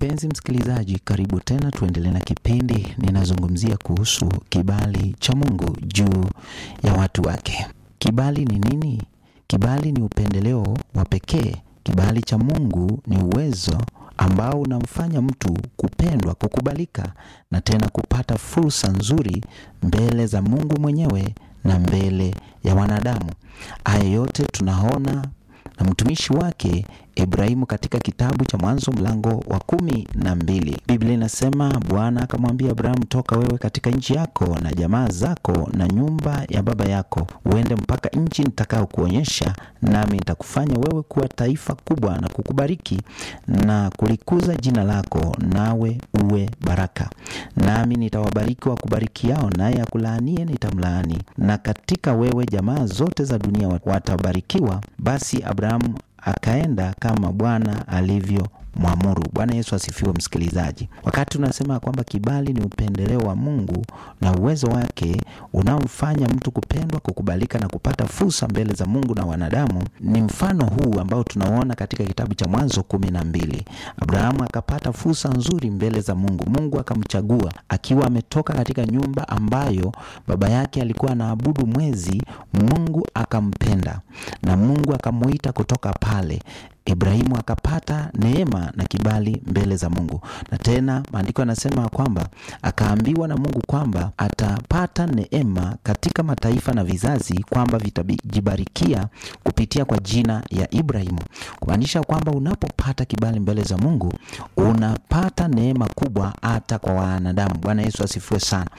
Mpenzi msikilizaji, karibu tena, tuendelee na kipindi. Ninazungumzia kuhusu kibali cha Mungu juu ya watu wake. Kibali ni nini? Kibali ni upendeleo wa pekee. Kibali cha Mungu ni uwezo ambao unamfanya mtu kupendwa, kukubalika na tena kupata fursa nzuri mbele za Mungu mwenyewe na mbele ya wanadamu. Haya yote tunaona na mtumishi wake Ibrahimu katika kitabu cha Mwanzo mlango wa kumi na mbili. Biblia inasema Bwana akamwambia Abrahamu, toka wewe katika nchi yako na jamaa zako na nyumba ya baba yako, uende mpaka nchi nitakao kuonyesha, nami nitakufanya wewe kuwa taifa kubwa na kukubariki na kulikuza jina lako, nawe uwe baraka. Nami nitawabariki wakubarikiao, naye akulaanie nitamlaani, na katika wewe jamaa zote za dunia watabarikiwa. Basi Abrahamu akaenda kama Bwana alivyo mwamuru. Bwana Yesu asifiwe. Msikilizaji, wakati tunasema kwamba kibali ni upendeleo wa Mungu na uwezo wake unaomfanya mtu kupendwa, kukubalika na kupata fursa mbele za Mungu na wanadamu, ni mfano huu ambao tunaona katika kitabu cha Mwanzo kumi na mbili. Abrahamu akapata fursa nzuri mbele za Mungu. Mungu akamchagua akiwa ametoka katika nyumba ambayo baba yake alikuwa anaabudu mwezi. Mungu akampenda na Mungu akamuita kutoka pale Ibrahimu akapata neema na kibali mbele za Mungu, na tena maandiko yanasema kwamba akaambiwa na Mungu kwamba atapata neema katika mataifa na vizazi, kwamba vitajibarikia kupitia kwa jina ya Ibrahimu, kumaanisha kwamba unapopata kibali mbele za Mungu unapata neema kubwa hata kwa wanadamu. Bwana Yesu asifiwe sana.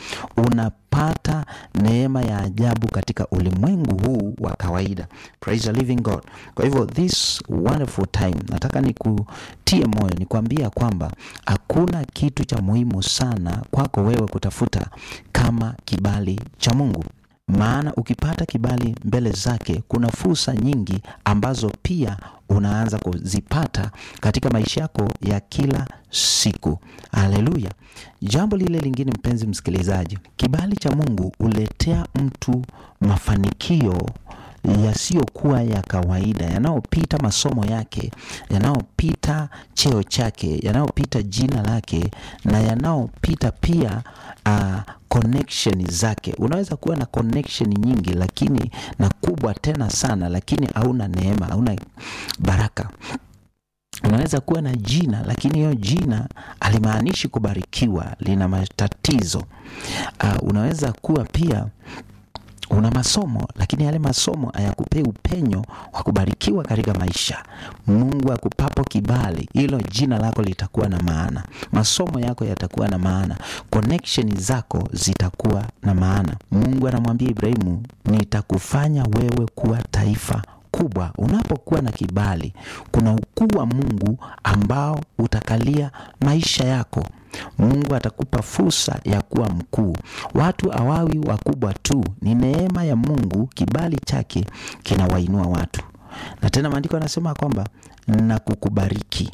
Unapata neema ya ajabu katika ulimwengu huu wa kawaida. Praise the living God. Kwa hivyo this wonderful time, nataka nikutie moyo, nikwambia kwamba hakuna kitu cha muhimu sana kwako wewe kutafuta kama kibali cha Mungu maana ukipata kibali mbele zake kuna fursa nyingi ambazo pia unaanza kuzipata katika maisha yako ya kila siku. Haleluya! Jambo lile lingine, mpenzi msikilizaji, kibali cha Mungu huletea mtu mafanikio yasiyokuwa ya kawaida yanayopita masomo yake, yanayopita cheo chake, yanayopita jina lake na yanayopita pia uh, connection zake. Unaweza kuwa na connection nyingi lakini na kubwa tena sana, lakini hauna neema, hauna baraka. Unaweza kuwa na jina lakini hiyo jina halimaanishi kubarikiwa, lina matatizo. Uh, unaweza kuwa pia una masomo lakini yale masomo hayakupei upenyo wa kubarikiwa katika maisha. Mungu akupapo kibali, hilo jina lako litakuwa na maana, masomo yako yatakuwa na maana, connection zako zitakuwa na maana. Mungu anamwambia Ibrahimu, nitakufanya wewe kuwa taifa kubwa. Unapokuwa na kibali, kuna ukuu wa Mungu ambao utakalia maisha yako. Mungu atakupa fursa ya kuwa mkuu. Watu hawawi wakubwa tu, ni neema ya Mungu. Kibali chake kinawainua watu, na tena maandiko yanasema kwamba na kukubariki.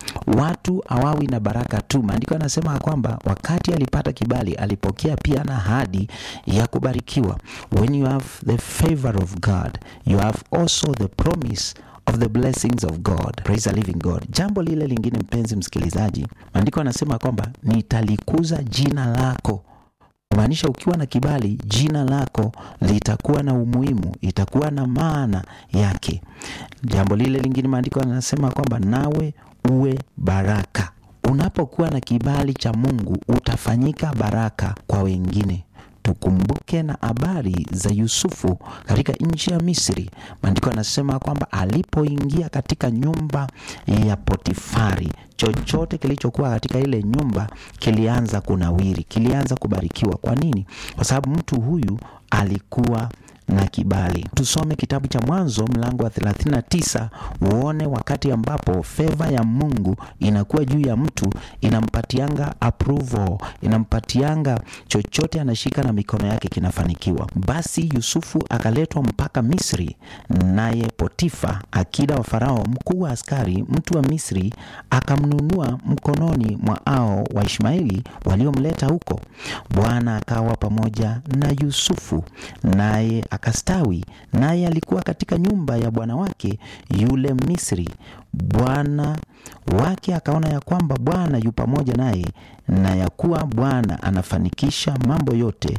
Watu hawawi na baraka tu. Maandiko yanasema kwamba wakati alipata kibali alipokea pia na ahadi ya kubarikiwa. When you have the favor of God you have also the promise of the blessings of God. Praise the living God. Jambo lile lingine, mpenzi msikilizaji, maandiko yanasema kwamba nitalikuza jina lako kumaanisha ukiwa na kibali, jina lako litakuwa na umuhimu, itakuwa na maana yake. Jambo lile lingine, maandiko yanasema kwamba nawe uwe baraka. Unapokuwa na kibali cha Mungu utafanyika baraka kwa wengine. Tukumbuke na habari za Yusufu katika nchi ya Misri. Maandiko yanasema kwamba alipoingia katika nyumba ya Potifari, chochote kilichokuwa katika ile nyumba kilianza kunawiri, kilianza kubarikiwa. Kwa nini? Kwa sababu mtu huyu alikuwa na kibali. Tusome kitabu cha Mwanzo mlango wa 39 uone wakati ambapo feva ya Mungu inakuwa juu ya mtu, inampatianga approval, inampatianga chochote anashika na mikono yake kinafanikiwa. Basi Yusufu akaletwa mpaka Misri, naye Potifa, akida wa Farao, mkuu wa askari, mtu wa Misri, akamnunua mkononi mwa hao wa Ishmaeli waliomleta huko. Bwana akawa pamoja na Yusufu, naye akastawi, naye alikuwa katika nyumba ya bwana wake yule Misri. Bwana wake akaona ya kwamba Bwana yu pamoja naye, na ya kuwa Bwana anafanikisha mambo yote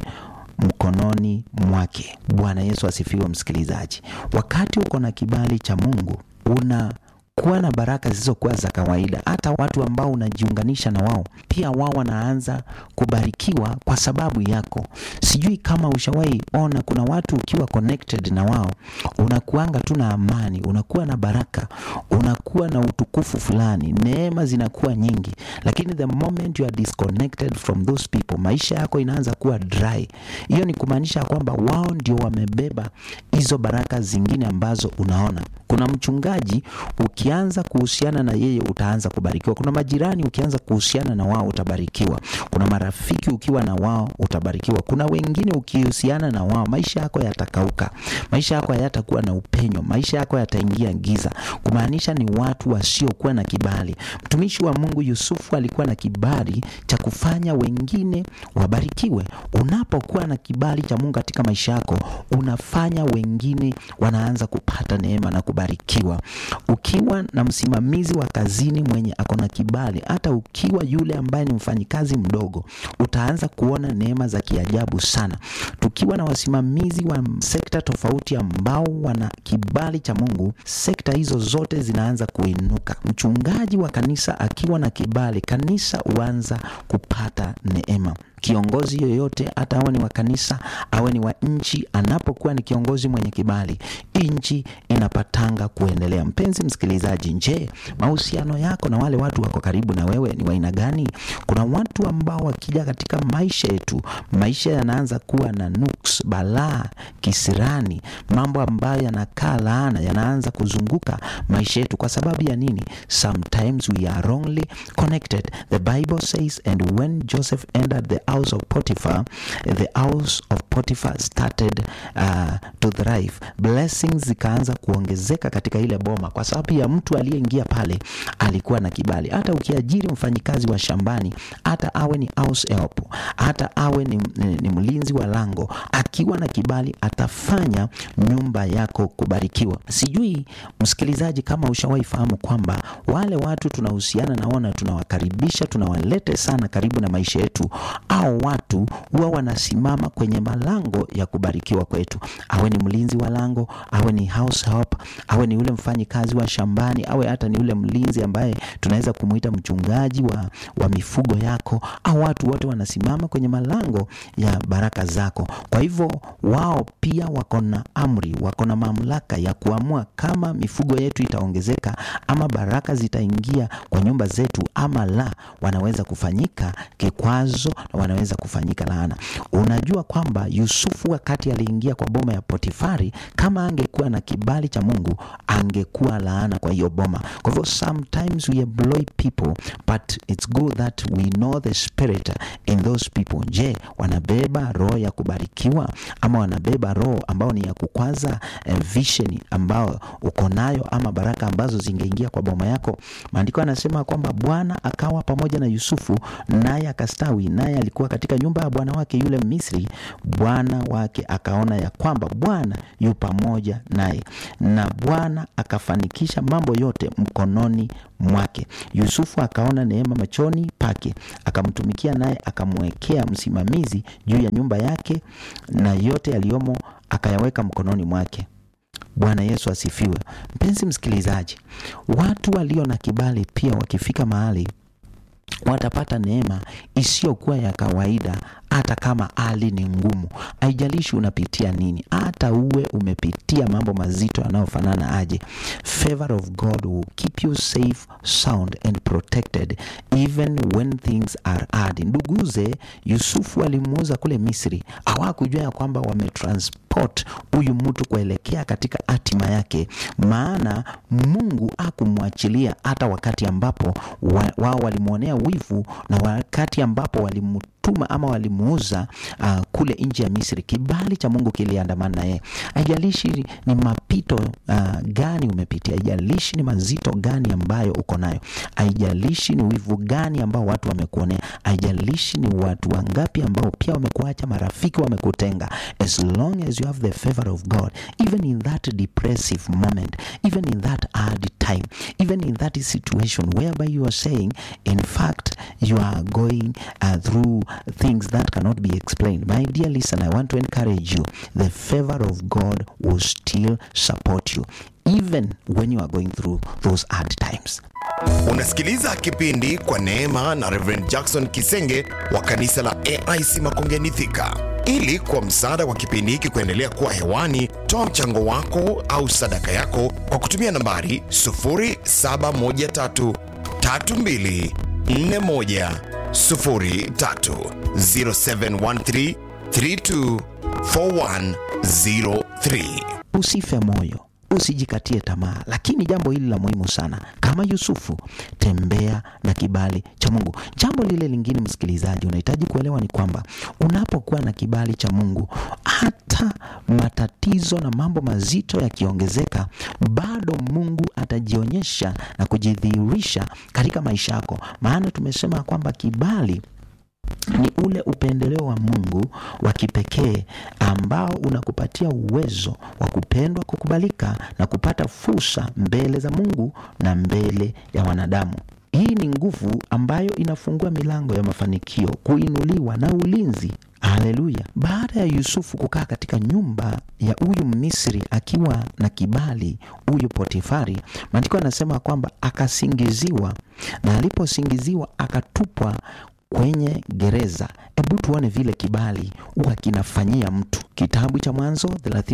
mkononi mwake. Bwana Yesu asifiwe. Msikilizaji, wakati uko na kibali cha Mungu una kuwa na baraka zisizokuwa za kawaida. Hata watu ambao unajiunganisha na wao pia wao wanaanza kubarikiwa kwa sababu yako. Sijui kama ushawahi ona, kuna watu ukiwa connected na wao unakuanga tu na amani, unakuwa na baraka, unakuwa na utukufu fulani, neema zinakuwa nyingi, lakini the moment you are disconnected from those people, maisha yako inaanza kuwa dry. Hiyo ni kumaanisha kwamba wao ndio wamebeba hizo baraka zingine ambazo unaona. Kuna mchungaji ukianza kuhusiana na yeye utaanza kubarikiwa. Kuna majirani ukianza kuhusiana na wao utabarikiwa. Kuna marafiki ukiwa na wao utabarikiwa. Kuna wengine ukihusiana na wao maisha yako yatakauka, maisha yako hayatakuwa na upenyo, maisha yako yataingia giza, kumaanisha ni watu wasiokuwa na kibali. Mtumishi wa Mungu Yusufu alikuwa na kibali cha kufanya wengine wabarikiwe. Unapokuwa na kibali cha Mungu katika maisha yako, unafanya wengine wanaanza kupata neema na kubarikiwa. Ukiwa na msimamizi wa kazini mwenye ako na kibali, hata ukiwa yule ambaye ni mfanyikazi mdogo, utaanza kuona neema za kiajabu sana. Tukiwa na wasimamizi wa sekta tofauti ambao wana kibali cha Mungu, sekta hizo zote zinaanza kuinuka. Mchungaji wa kanisa akiwa na kibali, kanisa huanza kupata neema. Kiongozi yoyote hata awe ni wa kanisa awe ni wa nchi, anapokuwa ni kiongozi mwenye kibali, nchi inapatanga kuendelea. Mpenzi msikilizaji, je, mahusiano yako na wale watu wako karibu na wewe ni wa aina gani? Kuna watu ambao wakija katika maisha yetu, maisha yanaanza kuwa na nuks, balaa, kisirani, mambo ambayo yanakaa laana yanaanza kuzunguka maisha yetu. Kwa sababu ya nini? Sometimes we are wrongly connected. The Bible says and when Joseph entered the house of Potiphar, the house of Potiphar started uh, to thrive. Blessings zikaanza kuongezeka katika ile boma, kwa sababu ya mtu aliyeingia pale alikuwa na kibali. Hata ukiajiri mfanyikazi wa shambani, hata awe ni house help, hata awe ni, ni, ni mlinzi wa lango, akiwa na kibali atafanya nyumba yako kubarikiwa. Sijui msikilizaji, kama ushawahi fahamu kwamba wale watu tunahusiana nao na tunawakaribisha, tunawalete sana karibu na maisha yetu au watu huwa wanasimama kwenye malango ya kubarikiwa kwetu, awe ni mlinzi wa lango, awe ni house help, awe ni ule mfanyi kazi wa shambani, awe hata ni ule mlinzi ambaye tunaweza kumuita mchungaji wa, wa mifugo yako, au watu wote wanasimama kwenye malango ya baraka zako. Kwa hivyo wao pia wako na amri, wako na mamlaka ya kuamua kama mifugo yetu itaongezeka ama baraka zitaingia kwa nyumba zetu ama la, wanaweza kufanyika kikwazo na wanaweza kufanyika laana. Unajua kwamba Yusufu wakati aliingia kwa boma ya Potifari, kama angekuwa na kibali cha Mungu angekuwa laana kwa hiyo boma. Kwa hivyo sometimes we employ people but it's good that we know the spirit in those people. Je, wanabeba roho ya kubarikiwa ama wanabeba roho ambao ni ya kukwaza eh, vision ambao uko nayo ama baraka ambazo zingeingia kwa boma yako? Maandiko yanasema kwamba Bwana akawa pamoja na Yusufu naye akastawi, naye alikuwa katika nyumba ya bwana wake yule Misri. Bwana wake akaona ya kwamba Bwana yu pamoja naye, na Bwana akafanikisha mambo yote mkononi mwake. Yusufu akaona neema machoni pake, akamtumikia, naye akamwekea msimamizi juu ya nyumba yake, na yote yaliyomo akayaweka mkononi mwake. Bwana Yesu asifiwe. Mpenzi msikilizaji, watu walio na kibali pia wakifika mahali watapata neema isiyokuwa ya kawaida, hata kama hali ni ngumu. Haijalishi unapitia nini, hata uwe umepitia mambo mazito yanayofanana aje, favor of God will keep you safe, sound and protected even when things are hard. Nduguze Yusufu alimuuza kule Misri, hawakujua ya kwamba wametransport huyu mtu kuelekea katika hatima yake, maana Mungu hakumwachilia hata wakati ambapo wa, wao walimwonea wivu na wakati ambapo walimtu walimtuma ama walimuuza uh, kule nchi ya Misri, kibali cha Mungu kiliandamana na yeye. Haijalishi ni mapito uh, gani umepitia, haijalishi ni mazito gani ambayo uko nayo, haijalishi ni wivu gani ambao watu wamekuonea, haijalishi ni watu wangapi ambao pia wamekuacha, marafiki wamekutenga, as long as you have the favor of God, even in that depressive moment, even in that hard time, even in that situation whereby you are saying, in fact, you are going uh, through things that cannot be explained. My dear listener, I want to encourage you. The favor of God will still support you, even when you are going through those hard times. Unasikiliza kipindi kwa neema na Reverend Jackson Kisenge wa kanisa la AIC Makongeni Thika. Ili kwa msaada wa kipindi hiki kuendelea kuwa hewani, toa mchango wako au sadaka yako kwa kutumia nambari 0713 32 41 03 0713 32 4103. Usife moyo, usijikatie tamaa, lakini jambo hili la muhimu sana, kama Yusufu, tembea na kibali cha Mungu. Jambo lile lingine, msikilizaji, unahitaji kuelewa ni kwamba unapokuwa na kibali cha Mungu, hata matatizo na mambo mazito yakiongezeka, bado Mungu atajionyesha na kujidhihirisha katika maisha yako, maana tumesema kwamba kibali ni ule upendeleo wa Mungu wa kipekee ambao unakupatia uwezo wa kupendwa, kukubalika na kupata fursa mbele za Mungu na mbele ya wanadamu. Hii ni nguvu ambayo inafungua milango ya mafanikio, kuinuliwa na ulinzi. Haleluya! Baada ya Yusufu kukaa katika nyumba ya huyu Misri akiwa na kibali, huyu Potifari, maandiko anasema kwamba akasingiziwa, na aliposingiziwa akatupwa kwenye gereza. Hebu tuone vile kibali huwa kinafanyia mtu. Kitabu cha Mwanzo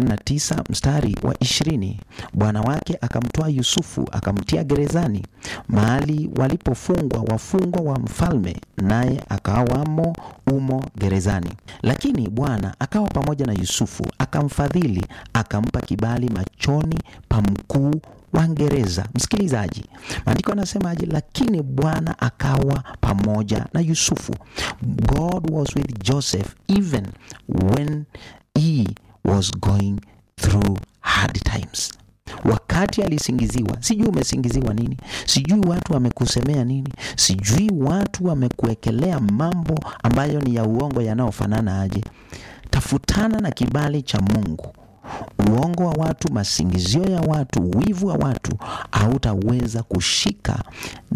39 mstari wa ishirini, bwana wake akamtoa Yusufu akamtia gerezani, mahali walipofungwa wafungwa wa mfalme, naye akawamo umo gerezani. Lakini Bwana akawa pamoja na Yusufu, akamfadhili, akampa kibali machoni pa mkuu wa gereza. Msikilizaji, maandiko anasemaje? Lakini Bwana akawa pamoja na Yusufu. God was with Joseph even when he was going through hard times. Wakati alisingiziwa, sijui umesingiziwa nini, sijui watu wamekusemea nini, sijui watu wamekuwekelea mambo ambayo ni ya uongo yanayofanana aje. Tafutana na kibali cha Mungu. Uongo wa watu, masingizio ya watu, wivu wa watu, hautaweza kushika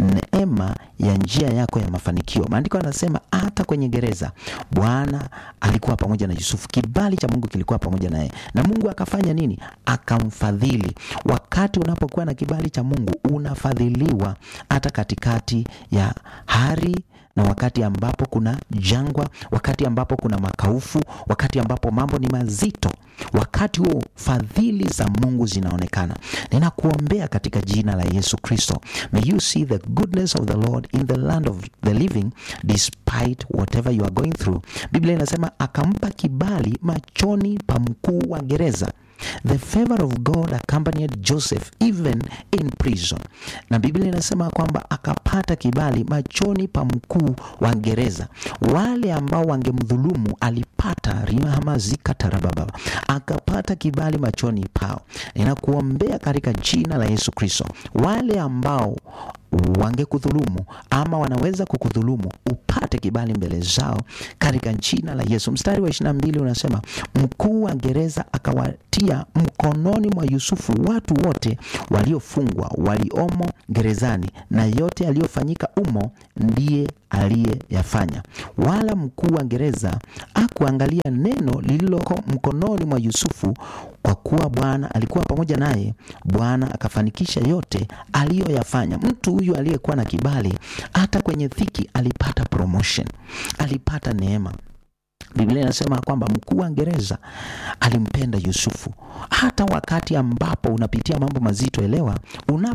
neema ya njia yako ya mafanikio. Maandiko yanasema hata kwenye gereza Bwana alikuwa pamoja na Yusufu, kibali cha Mungu kilikuwa pamoja naye, na Mungu akafanya nini? Akamfadhili. Wakati unapokuwa na kibali cha Mungu unafadhiliwa hata katikati ya hari na wakati ambapo kuna jangwa, wakati ambapo kuna makaufu, wakati ambapo mambo ni mazito, wakati huo fadhili za Mungu zinaonekana. Ninakuombea katika jina la Yesu Kristo, may you see the goodness of the Lord in the land of the living despite whatever you are going through. Biblia inasema akampa kibali machoni pa mkuu wa gereza. The favor of God accompanied Joseph even in prison. Na Biblia inasema kwamba akapata kibali machoni pa mkuu wa gereza. Wale ambao wangemdhulumu alipata rihamazika tarababa, akapata kibali machoni pao. Ninakuombea katika jina la Yesu Kristo, wale ambao wangekudhulumu ama wanaweza kukudhulumu upate kibali mbele zao katika jina la Yesu. Mstari wa 22 unasema mkuu wa gereza akawatia mkononi mwa Yusufu watu wote waliofungwa waliomo gerezani, na yote aliyofanyika umo ndiye aliyeyafanya. Wala mkuu wa gereza akuangalia neno lililoko mkononi mwa Yusufu, kwa kuwa Bwana alikuwa pamoja naye. Bwana akafanikisha yote aliyoyafanya. Mtu huyu aliyekuwa na kibali, hata kwenye dhiki alipata promotion, alipata neema. Biblia inasema kwamba mkuu wa gereza alimpenda Yusufu. Hata wakati ambapo unapitia mambo mazito, elewa,